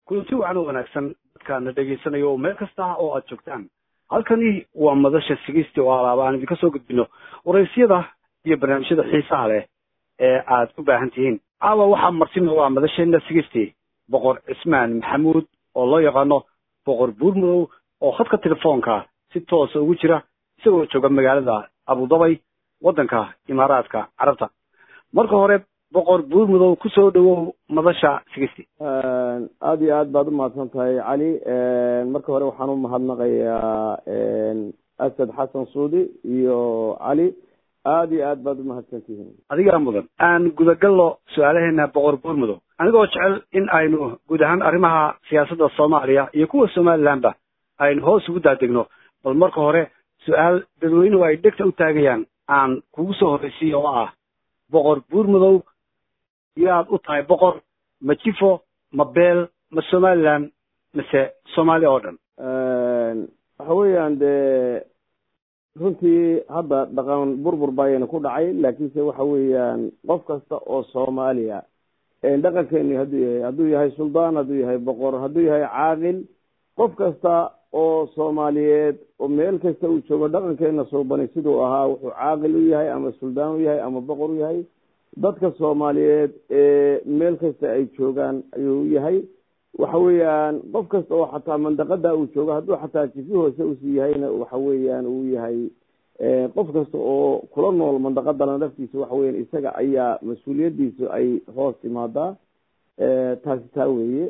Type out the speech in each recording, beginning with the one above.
kulanti wacan oo wanaagsan dadkaana dhegaysanaya oo meel kasta oo aad joogtaan halkani waa madasha sigisti oo alaaba aan idinka soo gudbino waraysyada iyo barnaamijyada xiisaha leh ee aad u baahan tihiin caawa waxaa martina waa madasheena sigisti boqor cismaan maxamuud oo loo yaqaano boqor buurmudow oo khadka telefoonka si toosa ugu jira isagoo jooga magaalada abudabay waddanka imaaraadka carabta marka hore boqor buurmudow kusoo dhawow madasha sigisti aada iyo aad baad umahadsan tahay cali marka hore waxaan umahadnaqayaa asad xasan suudi iyo cali aada iyo aad baad umahadsan tihiin adigaa mudan aan gudagalno su-aalaheena boqor buurmudow anigoo jecel in aynu guud ahaan arrimaha siyaasadda soomaaliya iyo kuwa somalilandba aynu hoos ugu daadegno bal marka hore su-aal dadweynuhu ay dhegta u taagayaan aan kugu soo horraysiy oo ah boqor buurmudow yaad u tahay boqor ma jifo ma beel ma somaliland mise soomaaliya oo dhan waxa weeyaan dee runtii hadda dhaqan burbur baayana ku dhacay laakiinse waxa weeyaan qof kasta oo soomaaliya dhaqankeenu hadduu yahay hadduu yahay suldaan hadduu yahay boqor hadduu yahay caaqil qof kasta oo soomaaliyeed oo meel kasta uu joogo dhaqankeena suubani siduu ahaa wuxuu caaqil u yahay ama suldaan u yahay ama boqor u yahay dadka soomaaliyeed ee meel kasta ay joogaan ayuu u yahay waxa weeyaan qof kasta oo xataa mandaqada uu joogo hadduu xataa jifi hoose usii yahayna waxa weeyaan uu yahay qof kasta oo kula nool mandaqadana naftiisa waxa weyan isaga ayaa mas-uuliyadiisu ay hoos timaadaa taasi taa weeye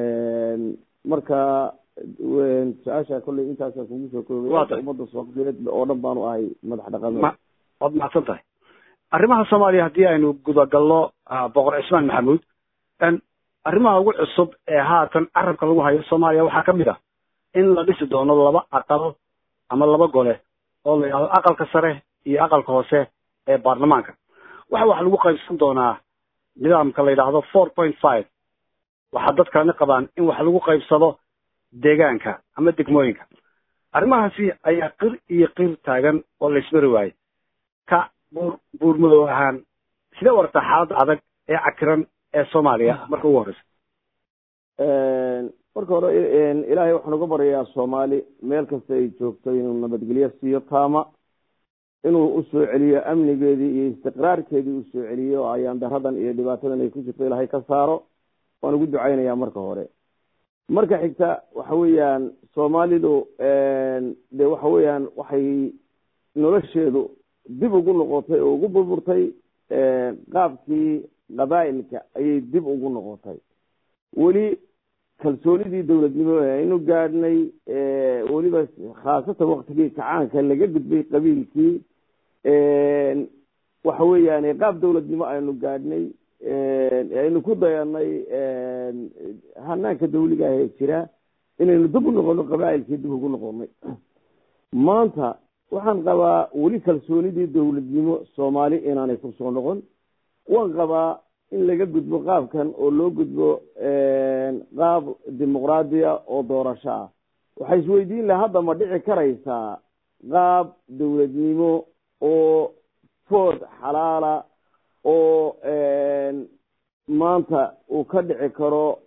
marka su-aasha kolley intaasa kugu soo koobay ummadda soomaaliyeed oo dhan baanu ahay madax dhaqameed waad mahadsan tahay arrimaha soomaaliya haddii aynu gudagalno boqor cismaan maxamuud arrimaha ugu cusub ee haatan carabka lagu hayo soomaaliya waxaa ka mid ah in la dhisi doono laba aqal ama laba gole oo la yidhahdo aqalka sare iyo aqalka hoose ee baarlamaanka waxa wax lagu qaybsan doonaa nidaamka la yidhaahdo four point five waxaa dad kalena qabaan in wax lagu qaybsado deegaanka ama degmooyinka arrimahaasi ayaa qir iyo qir taagan oo laysmari waaye ka buur buurmudow ahaan sidee u aragtaa xaaladda adag ee cakiran ee soomaaliya marka ugu horeysa marka hore ilaahay waxaan uga baryayaa soomaali meel kasta ay joogto inuu nabadgelyo siiyo taama inuu usoo celiyo amnigeedii iyo istiqraarkeedii usoo celiyo oo ayaan daradan iyo dhibaatadan ay ku jirto ilaahay ka saaro waan ugu ducaynayaa marka hore marka xigta waxa weeyaan soomaalidu de waxa weeyaan waxay nolosheedu dib ugu noqotay oo ugu burburtay qaabkii qabaa'ilka ayay dib ugu noqotay weli kalsoonidii dowladnimo aynu gaadhnay weliba khaasatan waktigii kacaanka laga gudbay qabiilkii waxa weeyaan qaab dowladnimo aynu gaadhnay aynu ku dayanay hanaanka dawliga ah ee jira inaynu dib u noqono qabaa'ilkii dib ugu noqonay maanta waxaan qabaa weli kalsoonidii dowladnimo soomaali inaanay kusoo noqon waan qabaa in laga gudbo qaabkan oo loo gudbo qaab dimuqraadiya oo doorasho ah waxay isweydiin laha hadda ma dhici karaysaa qaab dowladnimo oo food xalaala oo maanta uu ka dhici karo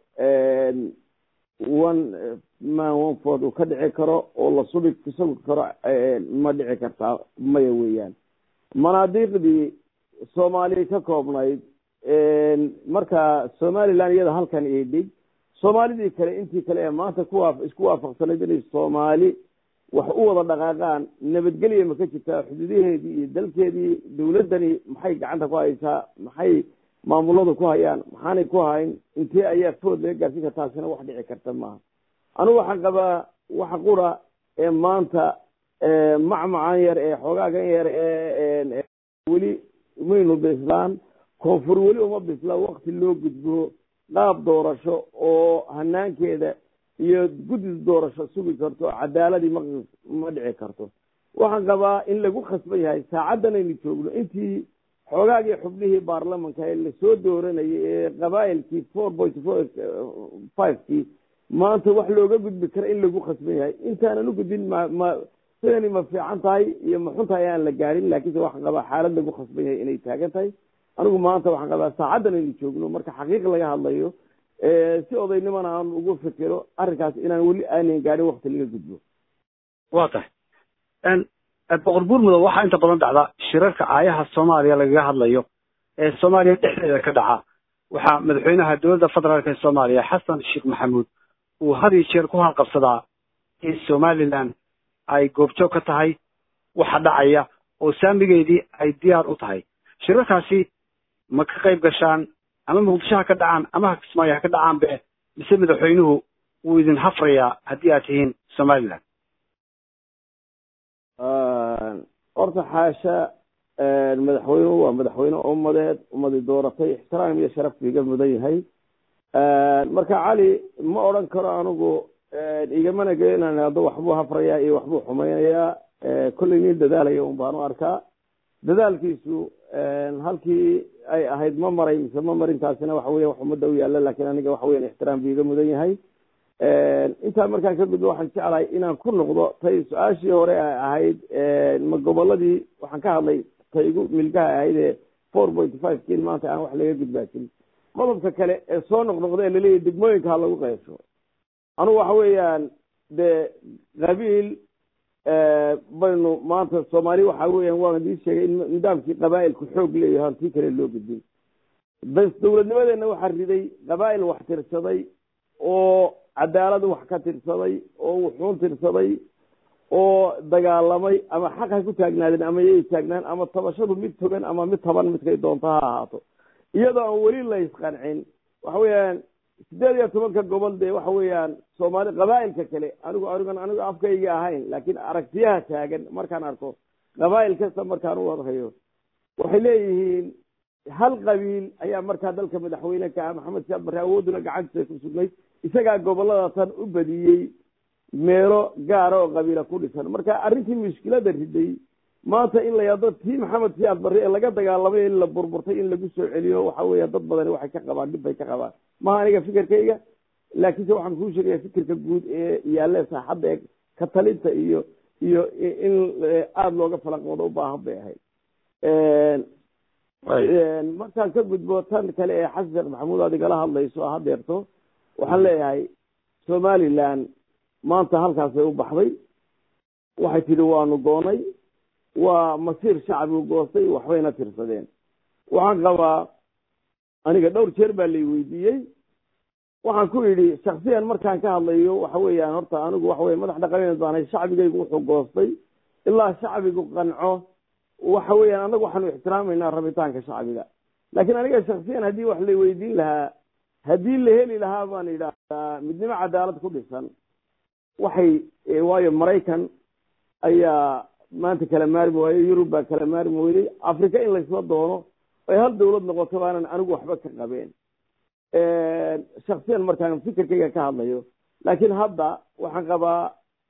one man one ford uu ka dhici karo oo la subi sugi karo ma dhici kartaa maya weeyaan manaadiiqdii soomaaliya ka koobnayd marka somaliland iyada halkan ii dhig soomaalidii kale intii kale ee maanta kuwa isku waafaqsanayd inay soomaali wax u wada dhaqaaqaan nabadgelya ma ka jirtaa xuduudaheedii iyo dalkeedii dawladdani maxay gacanta ku haysaa maxay maamuladu ku hayaan maxaanay ku hayn intee ayaa food laga gaarsiin karta taasina wax dhici karta maaha anigu waxaan qabaa waxa qura ee maanta macmacan yar ee xoogaagan yar ee weli maynu bislaan koonfur weli uma bisla wakti loo gudbo qaab doorasho oo hanaankeeda iyo guddis doorasho sugi karto cadaaladii ma ma dhici karto waxaan qabaa in lagu khasban yahay saacaddan aynu joogno intii xoogaagii xubnihii baarlamanka ee lasoo dooranayay ee qabaa'ilkii four point four fivekii maanta wax looga gudbi kara in lagu khasban yahay intaanan u gudbin ma ma sidani ma fiican tahay iyo ma xun tahay aan la gaarin laakiinse waxaan qabaa xaalad lagu khasban yahay inay taagan tahay anigu maanta waxaan qabaa saacaddan aynu joogno marka xaqiiq laga hadlayo si odaynimana aan ugu fikiro arrinkaas inaan weli aanan gaadhin wakti laga gudbo waa tahay boqor buurmudow waxaa inta badan dhacda shirarka aayaha soomaaliya lagaga hadlayo ee soomaaliya dhexdeeda ka dhaca waxaa madaxweynaha dowladda federaalk ee soomaaliya xasan sheekh maxamuud uu had iyo jeer ku halqabsadaa in somalilan ay goobjoog ka tahay waxa dhacaya oo saamigeedii ay diyaar u tahay shirarkaasi ma ka qayb gashaan ama muqdisho ha ka dhacaan ama ha kismaayo ha ka dhacaanbe mise madaxweynuhu wuu idin hafrayaa haddii aad tihiin somalilan horta xaasha madaxweynuhu waa madaxweyne ummadeed ummadii dooratay ixtiraam iyo sharafku iga mudan yahay marka cali ma odran karo anigu igamana gelinaan hadda waxbuu hafrayaa iyo waxbuu xumaynayaa kollay nin dadaalaya un baan u arkaa dadaalkiisu halkii ay ahayd ma maray mise ma marintaasina waxa weya wax ummadda u yaalla lakin aniga waxa weyan ixtiraam buu iga mudan yahay intaa markaan ka gudbo waxaan jeclahay inaan ku noqdo tay su-aashii hore ay ahayd ma goboladii waxaan ka hadlay tay igu milgaha ahayd ee four point five kin maanta aan wax laga gudbaasin qodobka kale ee soo noqnoqda ee laleeyahy degmooyinka ha lagu qeybsho anugu waxa weeyaan dee qabiil baynu maanta soomaali waxa weeyaan waan idin sheegay in nidaamkii qabaa'ilku xoog leeyahay hantii kale loo gudbin bas dowladnimadeenna waxaa riday qabaa'il wax tirsaday oo cadaalad wax ka tirsaday oo wuxuun tirsaday oo dagaalamay ama xaq hay ku taagnaadeen ama yay taagnaan ama tabashadu mid togan ama mid taban midkay doonto ha ahaato iyadoo aan weli la isqancin waxa weeyaan sideed iyo tobanka gobol dee waxa weeyaan soomaali qabaa'ilka kale anigu anigan anigu afkayga ahayn laakiin aragtiyaha taagan markaan arko qabaa'il kasta markaan u wadhayo waxay leeyihiin hal qabiil ayaa markaa dalka madaxweyne ka ah maxamed siyaad barre awooduna gacantiisa ku sugnayd isagaa gobolada tan u badiyey meelo gaara oo qabiila ku dhisan marka arrintii mushkilada riday maanta in la yado tii maxamed siyaad barre ee laga dagaalamay in la burburtay in lagu soo celiyo waxa weya dad badani waxay ka qabaan dhib bay ka qabaan maha aniga fikirkayga laakiinse waxaan kuu sheegaya fikirka guud ee yaalle saaxadda ee ka talinta iyo iyo in aada looga falanqoodo u baahan bay ahayd markaan ka gudbo tan kale ee xasan sheekh maxamuud aad igala hadlayso hadeerto waxaan leeyahay somaliland maanta halkaasay u baxday waxay tidhi waanu goonay waa masiir shacbigu goostay waxbayna tirsadeen waxaan qabaa aniga dhowr jeer baa lay weydiiyey waxaan ku yidhi shaksiyan markaan ka hadlayo waxa weeyaan horta anigu waxa weye madax dhaqameed baanahay shacbigaygu wuxuu goostay ilaa shacbigu qanco waxa weeyaan anagu waxaanu ixtiraameynaa rabitaanka shacbiga laakiin aniga shaksiyan haddii wax la weydiin lahaa haddii la heli lahaa baan idhaahdaa midnimo cadaalad ku dhisan waxay waayo maraykan ayaa maanta kala maarmi waayo yurub baa kala maarmi weyday africa in laysla doono ay hal dawlad noqoto baanan anigu waxba ka qabeen shaksiyan markaan fikirkayga ka hadlayo laakiin hadda waxaan qabaa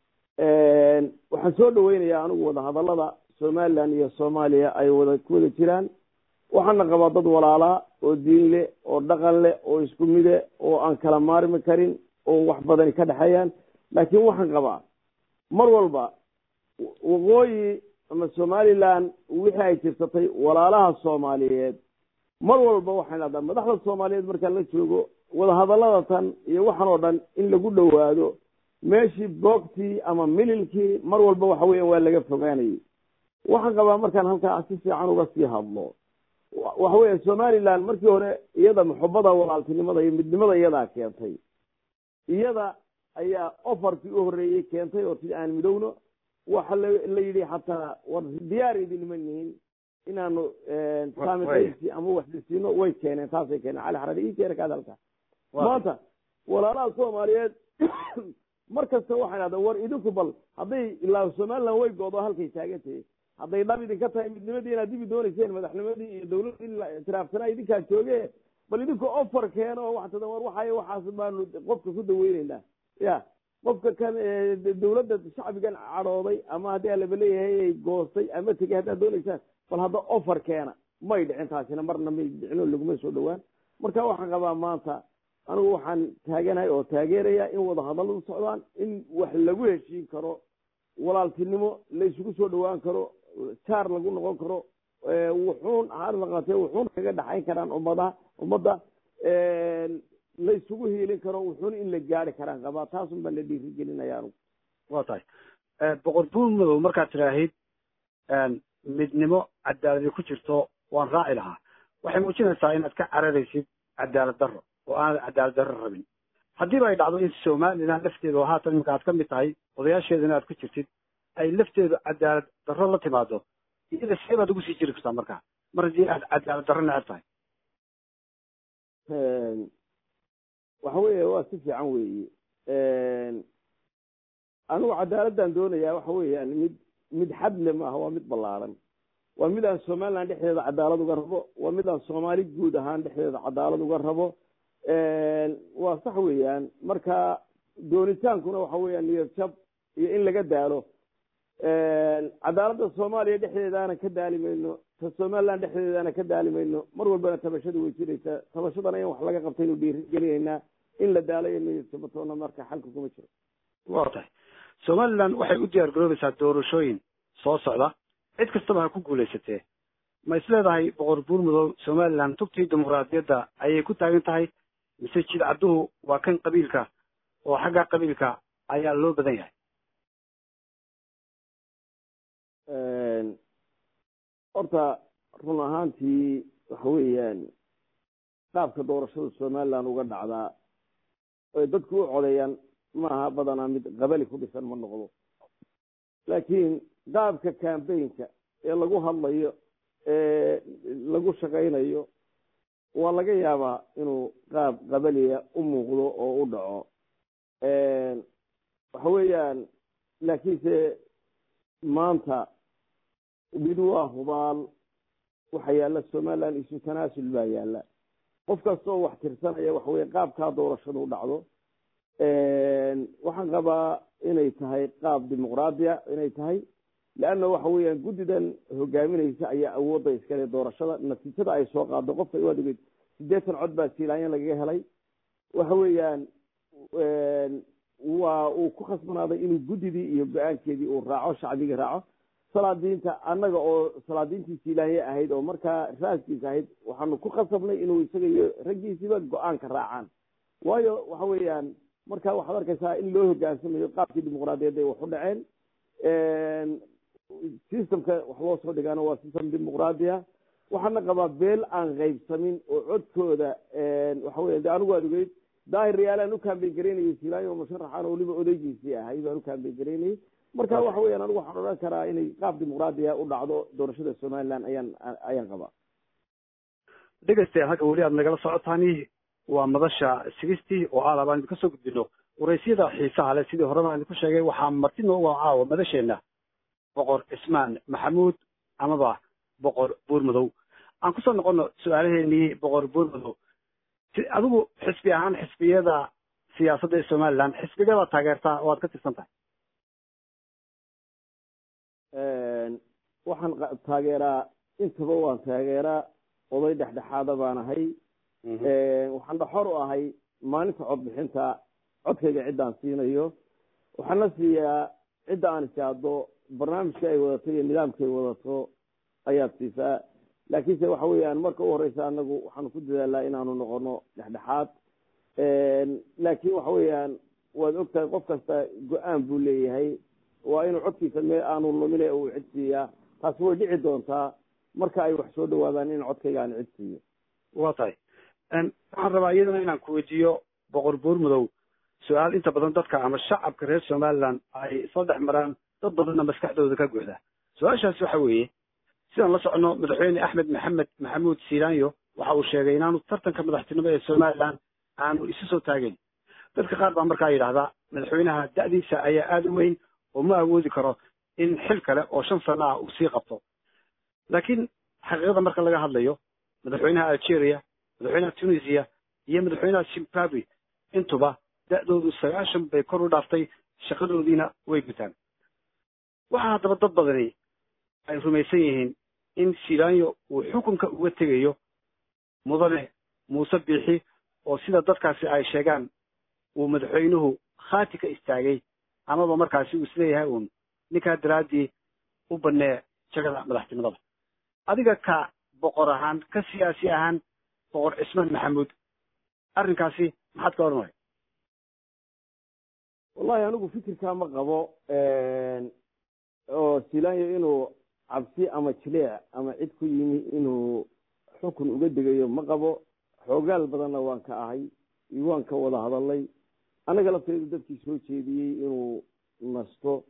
waxaan soo dhaweynayaa anigu wadahadalada somaliland iyo soomaaliya ay wada ku wada jiraan waxaana qabaa dad walaalaa oo diin leh oo dhaqan leh oo isku mide oo aan kala maarmi karin oo wax badani ka dhexeeyaan laakiin waxaan qabaa mar walba waqooyi ama somaliland wixii ay tirsatay walaalaha soomaaliyeed mar walba waxaan dhahdaa madaxda soomaaliyeed markaan la joogo wadahadalada tan iyo waxaan oo dhan in lagu dhowaado meeshii boogtii ama mililkii mar walba waxa weeyaan waa laga fogaanayay waxaan qabaa markaan halkaa si fiican uga sii hadlo waxa weya somaliland markii hore iyada muxubada walaaltinimada iyo midnimada iyadaa keentay iyada ayaa ofarkii u horreeyey keentay oo tii aan midowno waxa la yidhi xataa war diyaar idinma nihin inaanu saamiqaybsi ama waxdisiino way keeneen taasay keeneen cali xarari ii keena kaad halka maanta walaalaha soomaaliyeed mar kasta waxay dhahdaa war idinku bal hadday ilaa somaliland way goodo halkay taagantahay hadday dhab idinka tahay midnimadii inaad dibi dooneyseen madaxnimadii iyo dawladii la ictiraafsanaa idinkaa jooge bal idinku ofar keeno oo waxtada war waxay waxaas baanu qofka ku daweyneynaa ya qofka kan dawladda shacbigan cadhooday ama haddii alaba leeyahay goostay ama tegey haddaad dooneysaan bal hadda ofar keena may dhicin taasina marna may dhicino laguma soo dhowaan marka waxaan qabaa maanta anigu waxaan taaganahay oo taageeraya in wadahadalladu socdaan in wax lagu heshiin karo walaaltinimo la isugu soo dhawaan karo jaar lagu noqon karo wuxuun haarlaqatee wuxuun kaga dhaxayn karaan ummadaha ummadda la isugu hiilin karo wuxuuna in la gaari karaan qabaa taasun baan la dhiiri gelinaya anugu waa tahay boqor buur madow markaad tidhaahid midnimo cadaaladi ku jirto waan raaci lahaa waxay muujinaysaa inaad ka cararaysid cadaalad darro oo aanad cadaalad darro rabin haddiiba ay dhacdo in somalilan lafteeda oo haatan iminka aad ka mid tahay odayaasheedana aad ku jirtid ay lafteedu cadaalad darro la timaado iyada see baad ugu sii jiri kartaa markaa mar haddii aad cadaalad darro neceb tahay waxa weeye waa si fiican weeye anigu cadaaladdan doonayaa waxa weeyaan mid mid xadle maaha waa mid ballaaran waa mid aan somaliland dhexdeeda cadaalad uga rabo waa mid aan soomaali guud ahaan dhexdeeda cadaalad uga rabo waa sax weeyaan marka doonitaankuna waxa weeyaan niyad jab iyo in laga daalo cadaaladda soomaaliya dhexdeedaana ka daali mayno ta somaliland dhexdeedaana ka daali mayno mar walbana tabashada way jiraysaa tabashadana in wax laga qabtaynu dhiiri gelinaynaa in la daalayo niyad jabatoona marka xalka kuma jiro waa tahay somaliland waxay u diyaar garoobaysaa doorashooyin soo socda cid kastaba ha ku guulaysatee ma is leedahay boqor buur madow somaliland tugtii dimuqraadiyadda ayay ku taagan tahay mise jidcadduhu waa kan qabiilka oo xagga qabiilka ayaa loo badan yahay horta run ahaantii waxa weeyaan qaabka doorashada somaliland uga dhacdaa oy dadku u codeeyaan maaha badanaa mid qabali ku dhisan ma noqdo laakiin qaabka cambaynka ee lagu hadlayo ee lagu shaqaynayo waa laga yaabaa inuu qaab qabaliya u muuqdo oo u dhaco waxa weeyaan laakiinse maanta mid waa hubaal waxa yaalla somaliland isu tanaasul baa yaalla qof kastoo wax tirsanaya waxa weye qaabkaa doorashada u dhacdo waxaan qabaa inay tahay qaab dimuqraadiya inay tahay leanna waxa weeyaan guddidan hogaaminaysa ayaa awoodda iskale doorashada natiijada ay soo qaado qofka waad ogeyd siddeetan cod baa siilaanya lagaga helay waxa weeyaan waa uu ku khasbanaaday inuu guddidii iyo go-aankeedii uu raaco shacbigii raaco salaadiinta annaga oo salaadiintii siilaanye ahayd oo markaa raaskiisa ahayd waxaanu ku khasabnay inuu isaga iyo raggiisiiba go-aanka raacaan waayo waxa weeyaan marka waxaad arkaysaa in loo hogaansamayo qaabkii dimuqraadiyadda ay wax u dhaceen systemka wax loo soo dhigaana waa system dimuqraadiya waxaana qabaa beel aan qaybsamin oo codkooda waxa weya de anigu waad ogeyd daahir riyaalaan u kaambeyn garaynayay silaayo oo musharaxaan oo weliba odaygiisii ahay baan u kaambeyn garaynayay marka waxa weeyaan anigu waxaan odhan karaa inay qaab dimuqraadiya u dhacdo doorashada somaliland ayaan ayaan qabaa dhegeystayaal halka weli aad nagala socotaani waa madasha sigistii oo aad abaan idinka soo gudbino waraysyada xiisaha leh sidii horeba idinku sheegay waxaa marti noogu caawa madasheenna boqor cismaan maxamuud amaba boqor buur madow aan kusoo noqono su-aalaheenii boqor buur madow adigu xisbi ahaan xisbiyada siyaasadda ee somaliland xisbigada taageertaa oo aad ka tirsan tahay waxaan taageeraa intaba waan taageeraa oday dhexdhexaada baan ahay waxaan dhaxor u ahay maalinta codbixinta codkayga ciddaan siinayo waxaana siiyaa cidda aan ishaado barnaamijka ay wadato iyo nidaamka ay wadato ayaad siisaa laakiinse waxa weeyaan marka u horeysa anagu waxaanu ku dadaalaa inaanu noqono dhexdhexaad laakiin waxa weeyaan waad ogtahay qof kasta go-aan buu leeyahay waa inuu codkiisa mee aanu lumine uu cid siiyaa taasi way dhici doontaa marka ay wax soo dhawaadaan in codkayga aan cid siiyo waa tahay waxaan rabaa iyadana inaan ku weydiiyo boqor buur madow su-aal inta badan dadka ama shacabka reer somaliland ay isla dhex maraan dad badanna maskaxdooda ka guuxda su-aashaasi waxa weeye sidaan la socono madaxweyne axmed maxamed maxamuud silaanyo waxa uu sheegay inaanu tartanka madaxtinimo ee somaliland aanu isu soo taagayn dadka qaar baa markaa yidhahdaa madaxweynaha da'diisa ayaa aada u weyn oo ma awoodi karo in xil kale oo shan sano ah uu sii qabto laakiin xaqiiqada marka laga hadlayo madaxweynaha algeria madaxweynaha tunisia iyo madaxweynaha zimbabwe intuba da'doodu sagaashan bay kor u dhaaftay shaqadoodiina way gutaan waxaa haddaba dad badani ay rumaysan yihiin in silaanyo uu xukunka uga tegayo mudane muuse biixi oo sida dadkaasi ay sheegaan uu madaxweynuhu khaati ka istaagay amaba markaasi uu isleeyahay uun ninkaa daraaddii u bannee jagada madaxtinimada adiga ka boqor ahaan ka siyaasi ahaan boqor cismaan maxamuud arrinkaasi maxaad ka oranaya wallahi anigu fikirkaa ma qabo oo silaanyo inuu cabsi ama jileec ama cid ku yimi inuu xukun uga degayo ma qabo xoogaal badanna waan ka ahay waan ka wada hadalay annaga lafteedu dadkii soo jeediyey inuu nasto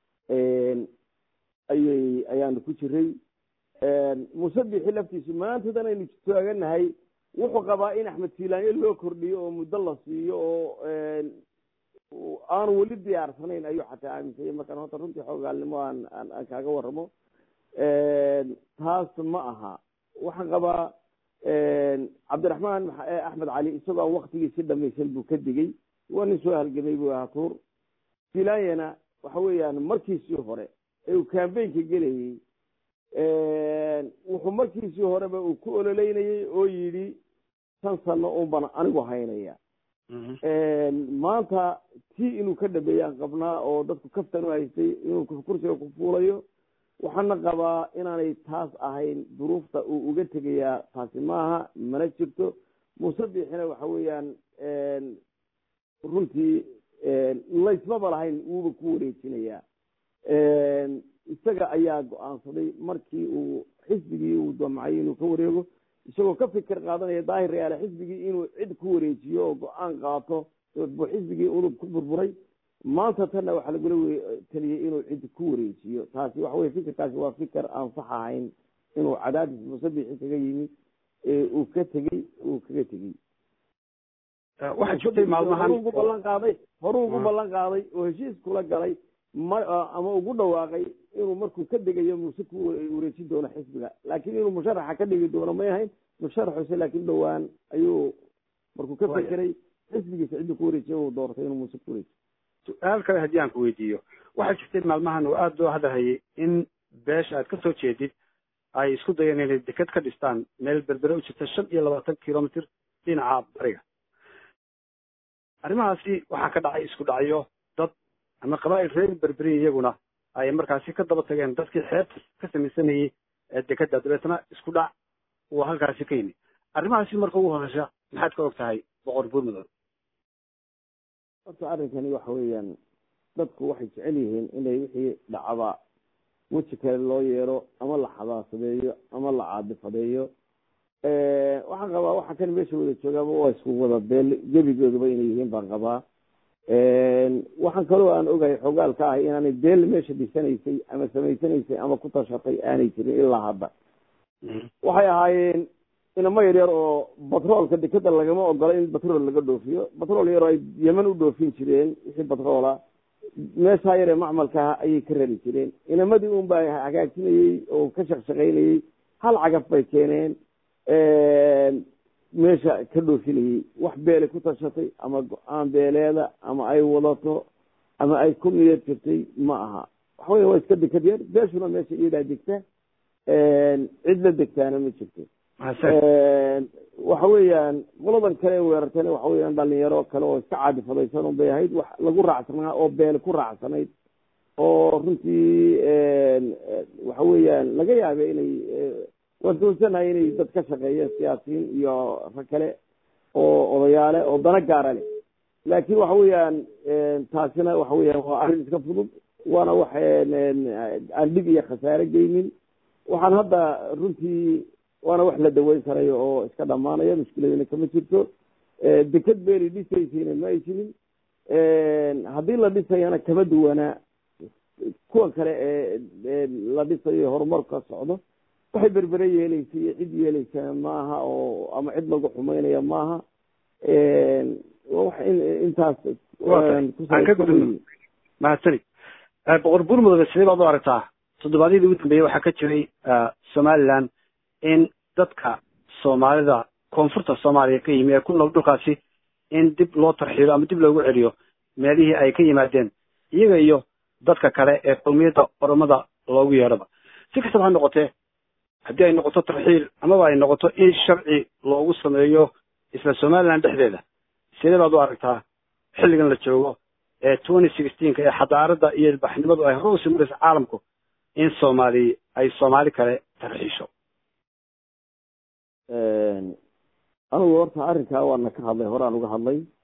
ayay ayaanu ku jiray musabixi laftiisu maantadan aynu taaganahay wuxuu qabaa in axmed silaanyo loo kordhiyo oo muddo la siiyo oo aanu weli diyaarsanayn ayuu xataa aaminsanya markaan horta runtii xoogaalnimo aan aan kaaga waramo taas ma aha waxaan qabaa cabdiraxmaan axmed cali isagoo aan waktigii si dhamaysan buu ka digay waa nin soo halgamay buu ahaa tuur silaanyana waxa weeyaan markiisii hore ee uu cambaynka gelayey wuxuu markiisii horeba uu ku ololeynayey oo yidhi shan sano un baan anigu haynaya maanta tii inuu ka dhabeeyaan qabnaa oo dadku kaftan u haystay inuu kursiga ku fuulayo waxaana qabaa inaanay taas ahayn duruufta uu uga tegayaa taasi maaha mana jirto musabixina waxa weeyaan runtii laysmaba lahayn wuuba ku wareejinayaa isaga ayaa go-aansaday markii uu xisbigii uu damcay inuu ka wareego isagoo ka fikir qaadanaya daahir reyaale xisbigii inuu cid ku wareejiyo oo go-aan qaato buu xisbigii udub ku burburay maanta tanna waxaa lagula taliyey inuu cid ku wareejiyo taasi waxa weye fikirkaasi waa fikir aan sax ahayn inuu cadaadis musabixi kaga yimi uu ka tegey uu kaga tegey waxaa jirtay maalmahan ugu ballan qaaday horuu ugu ballan qaaday oo heshiis kula galay ma ama ugu dhawaaqay inuu markuu ka degayo muse ku wareejin doono xisbiga laakiin inuu musharaxa ka dhigi doono may ahayn musharaxuse laakiin dhowaan ayuu markuu ka fekeray xisbigiisa cidduu ku wareejiya uu doortay inuu muse ku wareejiyo su-aal kale haddii aan ku weydiiyo waxaa jirtay maalmahan oo aada loo hadalhayay in beesha aad ka soo jeedid ay isku dayeen inay deked ka dhistaan meel berbere u jirta shan iyo labaatan kilomitr dhinaca bariga arrimahaasi waxaa ka dhacay isku dhacyo dad ama qabaa'il reer berberi iyaguna ay markaasi ka daba tageen dadkii xeebta ka samaysanayey ee dekeda dabeetna isku dhac uu halkaasi ka yimi arrimahaasi marka ugu horeysa maxaad ka og tahay boqor buurmudug horta arrinkani waxa weeyaan dadku waxay jecel yihiin inay wixii dhacaba weji kale loo yeero ama la xabaasadeeyo ama la caadifadeeyo waxaan qabaa waxa kan meesha wada joogaaba waa isku wada beel gebigoodaba inay yihiin baan qabaa waxaan kaloo aan ogahay xogaal ka ahay inaanay beel meesha dhisanaysay ama samaysanaysay ama ku tashatay aanay jirin ilaa hadda waxay ahaayeen inamo yaryar oo batroolka dekeda lagama ogola in batrool laga dhoofiyo batrool yaroo ay yeman u dhoofin jireen wixii batroola meeshaa yaree macmalkaah ayay ka rari jireen inamadii un baa hagaajinayey oo ka shaqshaqaynayey hal cagaf bay keeneen meesha ka dhoofinayey wax beelay ku tashatay ama go-aan beeleeda ama ay wadato ama ay ku niyad jirtay ma aha waxa weya waa iska dekad yar beeshuna meesha iyadaa degta cid la degtaana ma jirto waxa weeyaan qoladan kale weerartayna waxa weeyaan dhalinyaro kale oo iska caadifadaysan un bay ahayd wax lagu raacsanaa oo beele ku raacsanayd oo runtii waxa weeyaan laga yaabay inay waan doonsanahay inay dad ka shaqeeyeen siyaasiyiin iyo rag kale oo odayaale oo dana gaara leh laakiin waxa weeyaan taasina waxa weeyaan waa arrin iska fudud waana wax aan dhib iyo khasaare geynin waxaan hadda runtii waana wax la daweyn karayo oo iska dhamaanaya mushkiladina kama jirto deked beeli dhisaysayna ma ay jirin haddii la dhisayana kama duwanaa kuwa kale ee la dhisayo horumar ka socdo waxay berbere yeeleysa iyo cid yeeleysaa maaha oo ama cid lagu xumeynaya maaha wax intaas aan ka gudubno mahadsanid boqor buurmudug sidee baad u aragtaa toddobaadyadii ugu dambeeyey waxaa ka jiray somaliland in dadka soomaalida koonfurta soomaaliya ka yimi ee ku nool dhulkaasi in dib loo tarxiilo ama dib loogu celiyo meelihii ay ka yimaadeen iyaga iyo dadka kale ee qowmiyadda oromada loogu yeedhaba si kastaba ha noqotee haddii ay noqoto tarxiil amaba ay noqoto in sharci loogu sameeyo isla somaliland dhexdeeda sidee baad u aragtaa xilligan la joogo ee twenty sixteenka ee xadaaradda iyo ilbaxnimadu ay hore usii maraysa caalamku in soomaali ay soomaali kale tarxiisho anigu horta arrinkaa waana ka hadlay horaan uga hadlay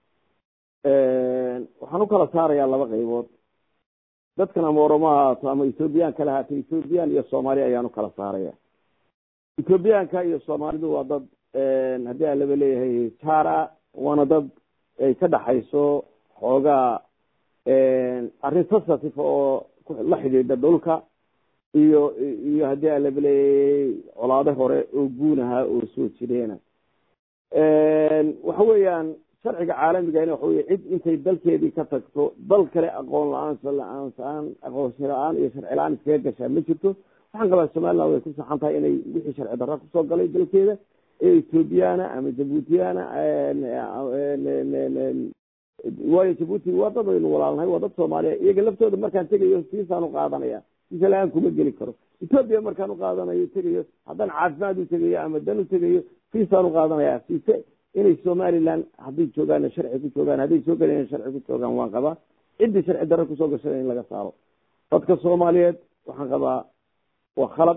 waxaan u kala saarayaa laba qaybood dadkan ama oromo ha haato ama ethoobiyan kala haato ethoobiyan iyo soomaali ayaan u kala saaraya ethoobiyaanka iyo soomaalidu waa dad haddii aan laba leeyahay jaara waana dad ay ka dhaxayso xoogaa arrin sensitive oo la xidhiidha dhulka iyo iyo haddii aan laba leeyahay colaado hore oo guunaha oo soo jireena waxa weeyaan sharciga caalamigana waxa weye cid intay dalkeedii ka tagto dal kale aqoon la-aan sa la-aan sa-aan aqoonsi la-aan iyo sharci la-aan iskaga gashaa ma jirto waxaan qabaa somaliland way ku saxan tahay inay wixii sharci darra kusoo galay dalkeeda ee ethoobiyaana ama jabuutiyana waayo jabuuti waa dad aynu walaalnahay waa dad soomaaliya iyaga laftooda markaan tegayo fiisaan uqaadanaya fiisa la-aan kuma geli karo ethoobiya markaan uqaadanayo tegayo haddaan caafimaad u tegayo ama dan u tegayo fiisaan uqaadanaya fiise inay somaliland hadday joogaan sharci ku joogaan hadday soo galeen sharci ku joogaan waan qabaa ciddii sharci darre kusoo gashada in laga saaro dadka soomaaliyeed waxaan qabaa waa khalad